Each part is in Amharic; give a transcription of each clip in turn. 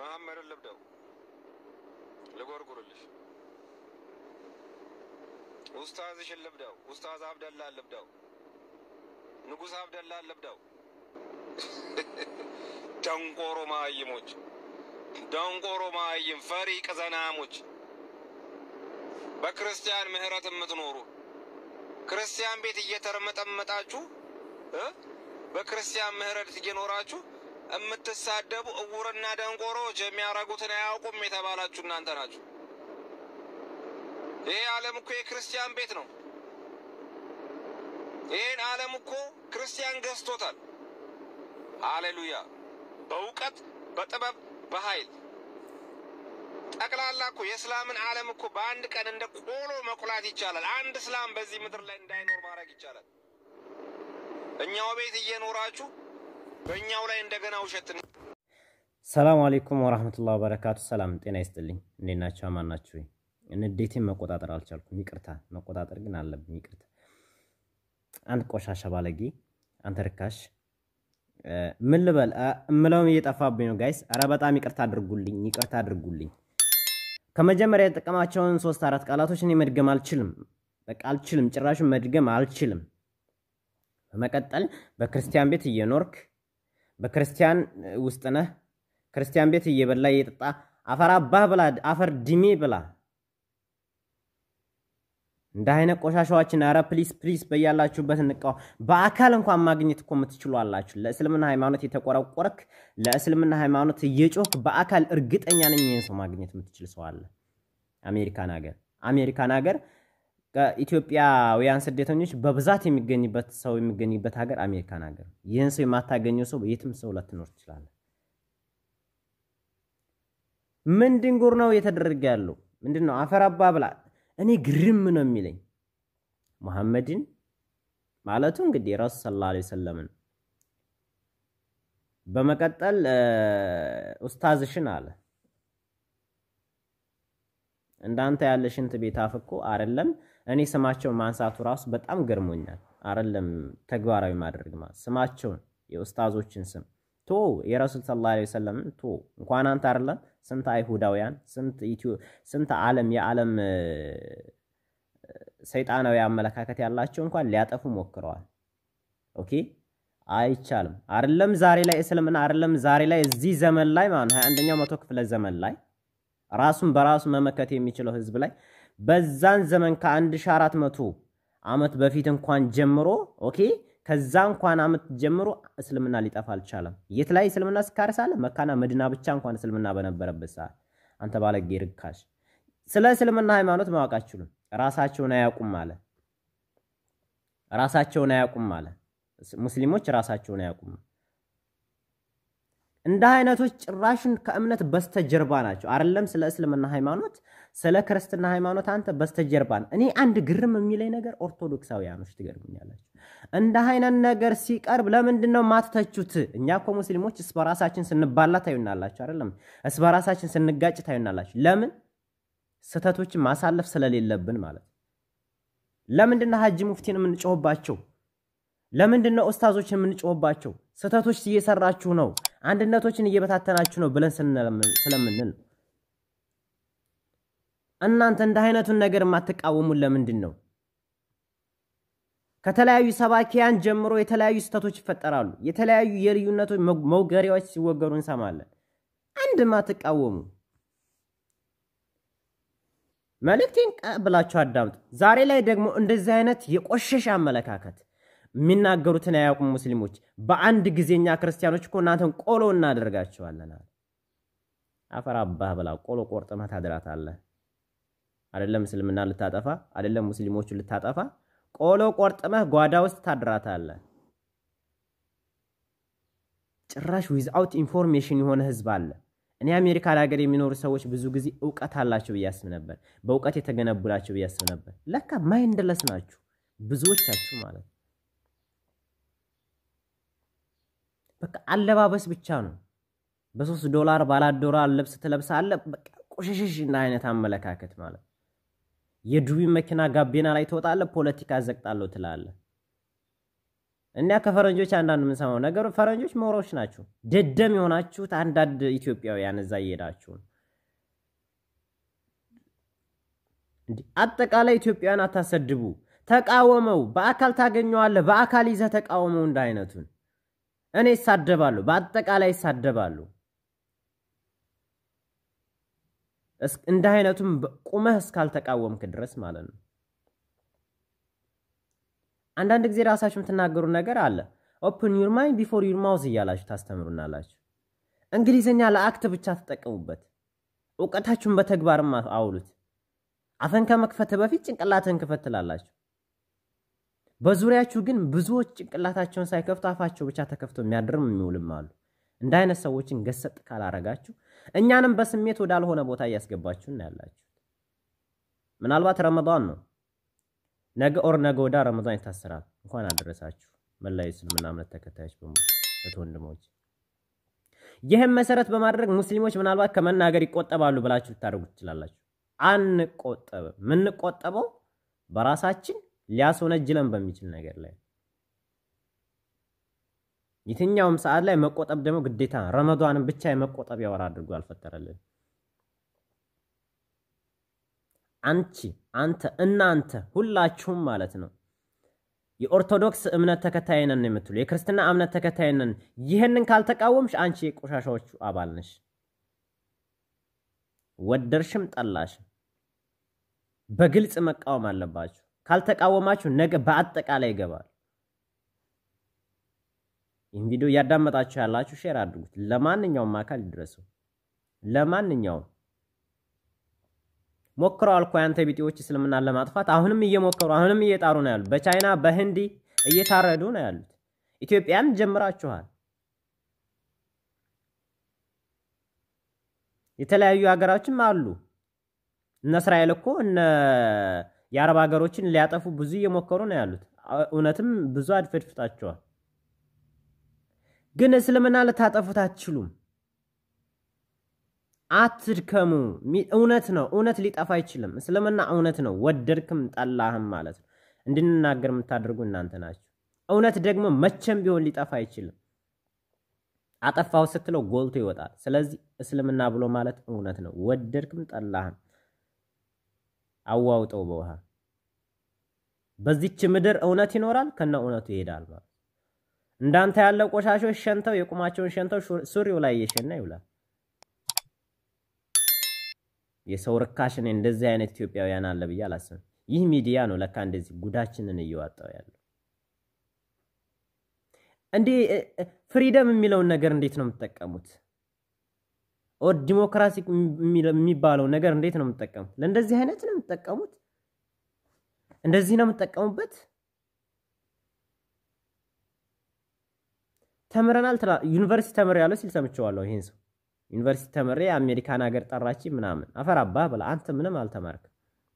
መሐመድን ልብደው ልጎርጉርልሽ። ኡስታዝሽን ልብደው። ኡስታዝ አብደላን ልብደው። ንጉሥ አብደላን ልብደው። ደንቆሮ ማይሞች፣ ደንቆሮ ማይም ፈሪ ቅዘናሞች፣ በክርስቲያን ምህረት የምትኖሩ ክርስቲያን ቤት እየተርመጠመጣችሁ እ በክርስቲያን ምህረት እየኖራችሁ የምትሳደቡ እውርና ደንቆሮዎች የሚያረጉትን አያውቁም የተባላችሁ እናንተ ናችሁ። ይሄ ዓለም እኮ የክርስቲያን ቤት ነው። ይህን ዓለም እኮ ክርስቲያን ገዝቶታል። ሃሌሉያ! በእውቀት በጥበብ በኃይል ጠቅላላ እኮ የእስላምን ዓለም እኮ በአንድ ቀን እንደ ቆሎ መቁላት ይቻላል። አንድ እስላም በዚህ ምድር ላይ እንዳይኖር ማድረግ ይቻላል። እኛው ቤት እየኖራችሁ በእኛው ላይ እንደገና ውሸት ሰላም አሌይኩም ወራህመቱላህ ወበረካቱ። ሰላም ጤና ይስጥልኝ። እንዴት ናቸው? አማን ናችሁ? ንዴቴን መቆጣጠር አልቻልኩም። ይቅርታ፣ መቆጣጠር ግን አለብኝ። ይቅርታ። አንድ ቆሻሻ ባለጌ፣ አንተ ርካሽ፣ ምን ልበል እምለውም እየጠፋብኝ ነው ጋይስ። ኧረ በጣም ይቅርታ አድርጉልኝ፣ ይቅርታ አድርጉልኝ። ከመጀመሪያ የተጠቀማቸውን ሶስት አራት ቃላቶች እኔ መድገም አልችልም። በቃ አልችልም፣ ጭራሹን መድገም አልችልም። በመቀጠል በክርስቲያን ቤት እየኖርክ በክርስቲያን ውስጥ ነህ ክርስቲያን ቤት እየበላ እየጠጣ አፈር አባህ ብላ አፈር ድሜ ብላ እንደ አይነት ቆሻሻዎችን ኧረ ፕሊስ ፕሊስ በያላችሁበት እንቃው። በአካል እንኳን ማግኘት እኮ የምትችሉ አላችሁ። ለእስልምና ሃይማኖት የተቆረቆረክ ለእስልምና ሃይማኖት እየጮክ በአካል እርግጠኛ ነኝ ይህን ሰው ማግኘት የምትችል ሰው አለ። አሜሪካን ሀገር አሜሪካን ሀገር ከኢትዮጵያውያን ስደተኞች በብዛት የሚገኝበት ሰው የሚገኝበት ሀገር አሜሪካን ሀገር። ይህን ሰው የማታገኘው ሰው የትም ሰው ላትኖር ትችላለህ። ምንድን ጉር ነው እየተደረገ ያለው? ምንድን ነው አፈራባ ብላ እኔ ግርም ነው የሚለኝ ሙሐመድን ማለቱ እንግዲህ ረሱ ሰለላሁ ዐለይሂ ወሰለምን በመቀጠል ኡስታዝሽን አለ እንዳንተ ያለ ሽንት ቤት አፍ እኮ አይደለም። እኔ ስማቸውን ማንሳቱ ራሱ በጣም ገርሞኛል። አይደለም ተግባራዊ ማድረግ ማለት ስማቸውን የኡስታዞችን ስም ቶ የረሱል ሰለላሁ ዐለይሂ ወሰለምን ቶ እንኳን አንተ አይደለም ስንት አይሁዳውያን ስንት ኢትዮ ስንት ዓለም የዓለም ሰይጣናዊ አመለካከት ያላቸው እንኳን ሊያጠፉ ሞክረዋል። ኦኬ አይቻልም። አይደለም ዛሬ ላይ እስልምና አይደለም ዛሬ ላይ እዚህ ዘመን ላይ ማለት ሀያ አንደኛው መቶ ክፍለ ዘመን ላይ ራሱን በራሱ መመከት የሚችለው ህዝብ ላይ በዛን ዘመን ከ1400 ዓመት በፊት እንኳን ጀምሮ ኦኬ ከዛ እንኳን ዓመት ጀምሮ እስልምና ሊጠፋ አልቻለም። የት ላይ እስልምና ስካርሳለ መካና መድና ብቻ እንኳን እስልምና በነበረበት ሰዓት አንተ ባለጌ ርካሽ፣ ስለ እስልምና ሃይማኖት ማወቅ አትችሉም። ራሳቸውን አያውቁም አለ። ራሳቸውን አያውቁም አለ። ሙስሊሞች ራሳቸውን አያውቁም። እንደ አይነቶች ጭራሽን ከእምነት በስተጀርባ ናቸው። አይደለም ስለ እስልምና ሃይማኖት፣ ስለ ክርስትና ሃይማኖት አንተ በስተጀርባ ነው። እኔ አንድ ግርም የሚለኝ ነገር ኦርቶዶክሳውያኖች ትገርሙኛላችሁ። እንደ አይነት ነገር ሲቀርብ ለምንድን ነው ማትተቹት? እኛ እኮ ሙስሊሞች እስ በራሳችን ስንባላ ታዩናላችሁ፣ አይደለም እስ በራሳችን ስንጋጭ ታዩናላችሁ። ለምን ስህተቶችን ማሳለፍ ስለሌለብን ማለት ለምንድን ነው ሀጂ ሙፍቲን የምንጮህባቸው? ለምንድን ነው ኡስታዞችን የምንጮህባቸው? ስህተቶች እየሰራችሁ ነው፣ አንድነቶችን እየበታተናችሁ ነው ብለን ስለምንል እናንተ እንደ አይነቱን ነገር የማትቃወሙን ለምንድን ነው? ከተለያዩ ሰባኪያን ጀምሮ የተለያዩ ስህተቶች ይፈጠራሉ። የተለያዩ የልዩነቶች መውገሪያዎች ሲወገሩ እንሰማለን። አንድ ማትቃወሙ መልእክቴን ብላችሁ አዳምጡ። ዛሬ ላይ ደግሞ እንደዚህ አይነት የቆሸሸ አመለካከት የሚናገሩትን አያውቁም ሙስሊሞች። በአንድ ጊዜኛ ክርስቲያኖች እኮ እናንተን ቆሎ እናደርጋቸዋለን። አፈር አባህ ብላ ቆሎ ቆርጥመህ ታድራታለህ። አይደለም እስልምና ልታጠፋ፣ አይደለም ሙስሊሞቹ ልታጠፋ፣ ቆሎ ቆርጥመህ ጓዳ ውስጥ ታድራታለህ። ጭራሽ ዊዝአውት ኢንፎርሜሽን የሆነ ህዝብ አለ። እኔ አሜሪካን ሀገር የሚኖሩ ሰዎች ብዙ ጊዜ እውቀት አላቸው ብዬ አስብ ነበር። በእውቀት የተገነቡ ናቸው ብዬ አስብ ነበር። ለካ ማይንድለስ ናችሁ ብዙዎቻችሁ ማለት በቃ አለባበስ ብቻ ነው። በሶስት ዶላር ባላት ዶላር ልብስ ትለብሳለህ። በቃ ቆሸሸሽ እና አይነት አመለካከት ማለት የዱቢ መኪና ጋቤና ላይ ትወጣለህ፣ ፖለቲካ ዘቅጣለሁ ትላለህ። እና ከፈረንጆች አንዳንድ የምንሰማው ነገሩ ፈረንጆች ሞሮች ናቸው። ደደም የሆናችሁት አንዳንድ ኢትዮጵያውያን እዛ እየሄዳችሁ ነው። አጠቃላይ ኢትዮጵያውያን አታሰድቡ፣ ተቃወመው። በአካል ታገኘዋለህ። በአካል ይዘህ ተቃወመው። እንደ አይነቱን እኔ ይሳደባሉ፣ በአጠቃላይ ይሳደባሉ። እንደ አይነቱም ቁመህ እስካልተቃወምክ ድረስ ማለት ነው። አንዳንድ ጊዜ ራሳችሁ የምትናገሩ ነገር አለ። ኦፕን ዩር ማይንድ ቢፎር ዩር ማውዝ እያላችሁ ታስተምሩናላችሁ። እንግሊዝኛ ለአክት ብቻ ተጠቀሙበት። እውቀታችሁን በተግባርም አውሉት። አፈን ከመክፈት በፊት ጭንቅላትህን ክፈት ትላላችሁ። በዙሪያችሁ ግን ብዙዎች ጭንቅላታቸውን ሳይከፍቱ አፋቸው ብቻ ተከፍቶ የሚያድርም የሚውልም አሉ። እንደ አይነት ሰዎችን ገሰጥ ካላረጋችሁ እኛንም በስሜት ወዳልሆነ ቦታ እያስገባችሁ እናያላችሁ። ምናልባት ረመዳን ነው ነገ ኦር ነገ ወዳ ረመዳን ይታሰራል። እንኳን አደረሳችሁ መላው እስልምና እምነት ተከታዮች በሙሉ እህት ወንድሞች። ይህም መሰረት በማድረግ ሙስሊሞች ምናልባት ከመናገር ይቆጠባሉ ብላችሁ ልታደርጉ ትችላላችሁ። አንቆጠብም። የምንቆጠበው በራሳችን ሊያስወነጅለን በሚችል ነገር ላይ የትኛውም ሰዓት ላይ መቆጠብ ደግሞ ግዴታ ነው። ረመዷንን ብቻ የመቆጠቢያ ወር አድርጎ አልፈጠረልን። አንቺ፣ አንተ፣ እናንተ ሁላችሁም ማለት ነው የኦርቶዶክስ እምነት ተከታይ ነን የምትሉ የክርስትና እምነት ተከታይ ነን፣ ይህንን ካልተቃወምሽ አንቺ የቆሻሻዎቹ አባል ነሽ። ወደርሽም ጠላሽም በግልጽ መቃወም አለባችሁ። ካልተቃወማችሁ ነገ በአጠቃላይ ይገባል። ይህን ቪዲዮ እያዳመጣችሁ ያላችሁ ሼር አድርጉት፣ ለማንኛውም አካል ይድረሱ። ለማንኛውም ሞክረዋል እኮ ያንተ ቢጤዎች እስልምናን ለማጥፋት አሁንም እየሞከሩ አሁንም እየጣሩ ነው ያሉት። በቻይና በህንዲ እየታረዱ ነው ያሉት። ኢትዮጵያን ጀምራችኋል። የተለያዩ ሀገራችም አሉ። እነ እስራኤል እኮ እነ የአረብ ሀገሮችን ሊያጠፉ ብዙ እየሞከሩ ነው ያሉት። እውነትም ብዙ አድፈድፍጣቸዋል። ግን እስልምና ልታጠፉት አትችሉም። አትድከሙ። እውነት ነው። እውነት ሊጠፋ አይችልም። እስልምና እውነት ነው። ወደድክም ጠላህም ማለት ነው። እንድንናገር የምታደርጉ እናንተ ናቸው። እውነት ደግሞ መቼም ቢሆን ሊጠፋ አይችልም። አጠፋው ስትለው ጎልቶ ይወጣል። ስለዚህ እስልምና ብሎ ማለት እውነት ነው። ወደድክም ጠላህም አዋውጠው በውሃ በዚች ምድር እውነት ይኖራል፣ ከነ እውነቱ ይሄዳል ማለት እንዳንተ ያለ ቆሻሾች ሸንተው የቁማቸውን ሸንተው ሱሪው ላይ እየሸና ይውላል። የሰው ርካሽ እኔ እንደዚህ አይነት ኢትዮጵያውያን አለ ብዬ አላስብም። ይህ ሚዲያ ነው ለካ እንደዚህ ጉዳችንን እየዋጣው ያለው። እንዴ ፍሪደም የሚለውን ነገር እንዴት ነው የምትጠቀሙት? ኦር ዲሞክራሲ የሚባለው ነገር እንዴት ነው የምትጠቀሙት? ለእንደዚህ አይነት ነው የምትጠቀሙት? እንደዚህ ነው የምትጠቀሙበት? ተምረናል ትላ ዩኒቨርሲቲ ተምሬ ያለው ሲል ሰምቼዋለሁ። ይሄን ሰው ዩኒቨርሲቲ ተምሬ አሜሪካን ሀገር ጠራች ምናምን አፈር አባህ ብላ አንተ ምንም አልተማርክም።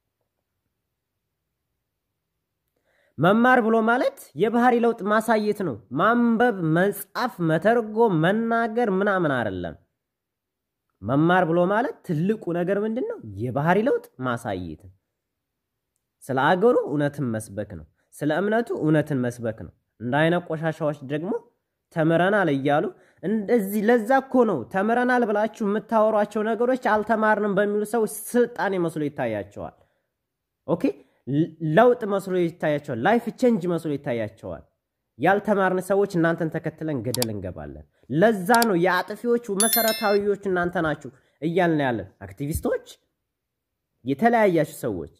መማር ብሎ ማለት የባህሪ ለውጥ ማሳየት ነው። ማንበብ፣ መጻፍ፣ መተርጎም፣ መናገር ምናምን አይደለም። መማር ብሎ ማለት ትልቁ ነገር ምንድን ነው? የባህሪ ለውጥ ማሳየት። ስለ አገሩ እውነትን መስበክ ነው። ስለ እምነቱ እውነትን መስበክ ነው። እንደ አይነት ቆሻሻዎች ደግሞ ተምረናል እያሉ እንደዚህ። ለዛ እኮ ነው ተምረናል ብላችሁ የምታወሯቸው ነገሮች አልተማርንም በሚሉ ሰዎች ስልጣኔ መስሎ ይታያቸዋል። ኦኬ ለውጥ መስሎ ይታያቸዋል። ላይፍ ቼንጅ መስሎ ይታያቸዋል። ያልተማርን ሰዎች እናንተን ተከትለን ገደል እንገባለን። ለዛ ነው የአጥፊዎቹ መሰረታዊዎቹ እናንተ ናችሁ እያልን ያለን። አክቲቪስቶች፣ የተለያያችሁ ሰዎች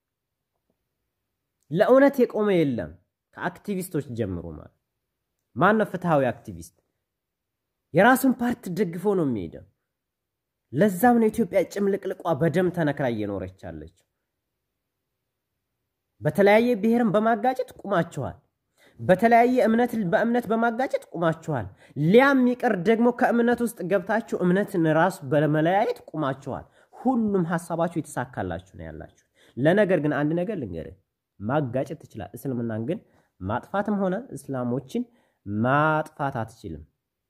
ለእውነት የቆመ የለም ከአክቲቪስቶች ጀምሮ ማለት ማነው ፍትሐዊ አክቲቪስት? የራሱን ፓርቲ ደግፎ ነው የሚሄደው። ለዛም ነው ኢትዮጵያ ጭምልቅልቋ በደም ተነክራ እየኖረች አለችው። በተለያየ ብሔርን በማጋጨት ቁማችኋል። በተለያየ እምነት በእምነት በማጋጨት ቁማችኋል። ሊያም ይቅር ደግሞ ከእምነት ውስጥ ገብታችሁ እምነትን ራሱ በመለያየት ቁማችኋል። ሁሉም ሀሳባችሁ የተሳካላችሁ ነው ያላችሁ። ለነገር ግን አንድ ነገር ልንገርህ፣ ማጋጨት ትችላል። እስልምናን ግን ማጥፋትም ሆነ እስላሞችን ማጥፋት አትችልም።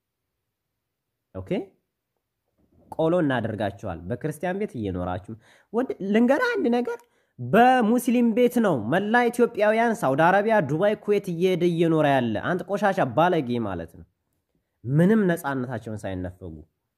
ኦኬ ቆሎ እናደርጋቸዋል። በክርስቲያን ቤት እየኖራችሁ ልንገርህ አንድ ነገር በሙስሊም ቤት ነው መላ ኢትዮጵያውያን ሳውዲ አረቢያ፣ ዱባይ፣ ኩዌት እየሄደ እየኖረ ያለ አንተ ቆሻሻ ባለጌ ማለት ነው። ምንም ነፃነታቸውን ሳይነፈጉ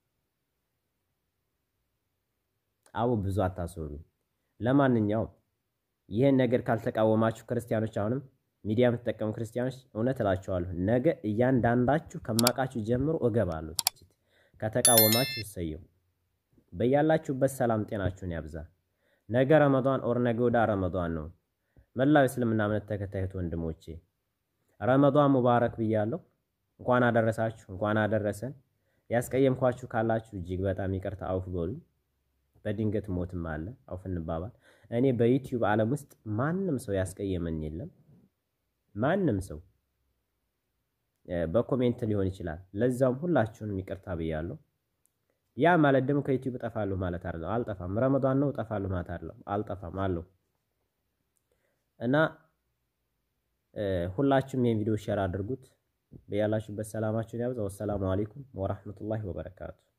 አቡ ብዙ አታስወሩ። ለማንኛውም ይህን ነገር ካልተቃወማችሁ ክርስቲያኖች፣ አሁንም ሚዲያ የምትጠቀሙ ክርስቲያኖች እውነት እላችኋለሁ ነገ እያንዳንዳችሁ ከማቃችሁ ጀምሮ እገባለሁ። ከተቃወማችሁ እሰየው። በያላችሁበት ሰላም ጤናችሁን ያብዛ። ነገ ረመዷን ኦር ነገ ወዳ ረመዷን ነው። መላው እስልምና እምነት ተከታዮች ወንድሞቼ ረመዷን ሙባረክ ብያለሁ። እንኳን አደረሳችሁ፣ እንኳን አደረሰን። ያስቀየምኳችሁ ካላችሁ እጅግ በጣም ይቅርታ አውፍ በሉ። በድንገት ሞትም አለ አውፍ እንባባል። እኔ በዩቲዩብ ዓለም ውስጥ ማንም ሰው ያስቀየመን የለም። ማንም ሰው በኮሜንት ሊሆን ይችላል። ለዛውም ሁላችሁንም ይቅርታ ብያለሁ። ያ ማለት ደግሞ ከዩቲዩብ እጠፋለሁ ማለት አይደለም። አልጠፋም። ረመዷን ነው እጠፋለሁ ማለት አይደለም። አልጠፋም አለሁ እና ሁላችሁም ይህን ቪዲዮ ሼር አድርጉት። በያላችሁበት ሰላማችሁን ያብዛ። ወሰላሙ አለይኩም ወራህመቱላሂ ወበረካቱ